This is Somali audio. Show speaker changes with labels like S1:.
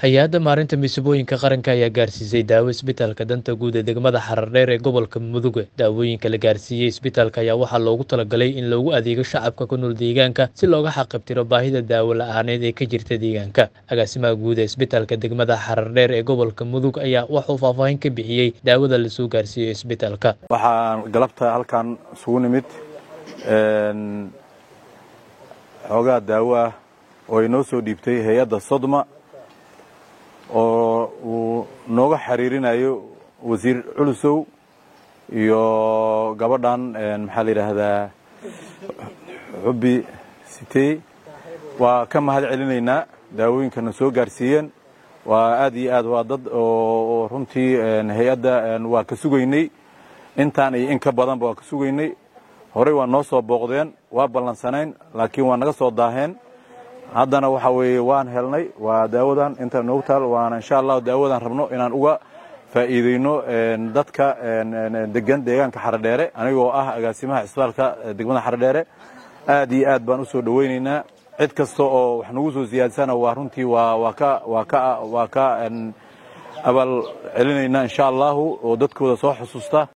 S1: hay-adda maarinta masiibooyinka qaranka ayaa gaarsiisay daawo isbitaalka danta guud ee degmada xarardheer ee gobolka muduga daawooyinka la gaarsiiyey isbitaalka ayaa waxaa loogu talagalay in loogu adeego shacabka ku nool deegaanka si looga xaqabtiro baahida daawo la-aaneed ee ka jirta deegaanka agaasimaha guud ee isbitaalka degmada xarardheer ee gobolka mudug ayaa waxuu faahfaahin ka bixiyey daawada lasoo gaarsiiyey isbitaalka
S2: waxaan galabta halkan isugu nimid xoogaa daawo ah oo ay noo soo dhiibtay hay-adda sodma oo uu nooga xiriirinayo wasiir culusow iyo gabadhan maxaa la yidhaahdaa xubbi sitey waa ka mahad celinaynaa daawooyinkana soo gaarsiiyeen waa aad iyo aad waa dad oo runtii hay-adda waa ka sugaynay intaan iyo in ka badanba waa ka sugaynay horey waa noo soo booqdeen waa ballansanayn laakiin waa naga soo daaheen haddana waxa weeye waan helnay waa daawadan inta noogu taal waana insha allahu daawadan rabno inaan uga faa'iideyno dadka degan deegaanka xaradheere anigoo ah agaasimaha cisbitaalka degmada xaradheere aad iyo aad baan u soo dhowaynaynaa cid kasta oo wax nagu soo siyaadsana waa runtii waa waa ka waa ka waa ka abaal celinaynaa insha allahu oo dadkooda soo xusuusta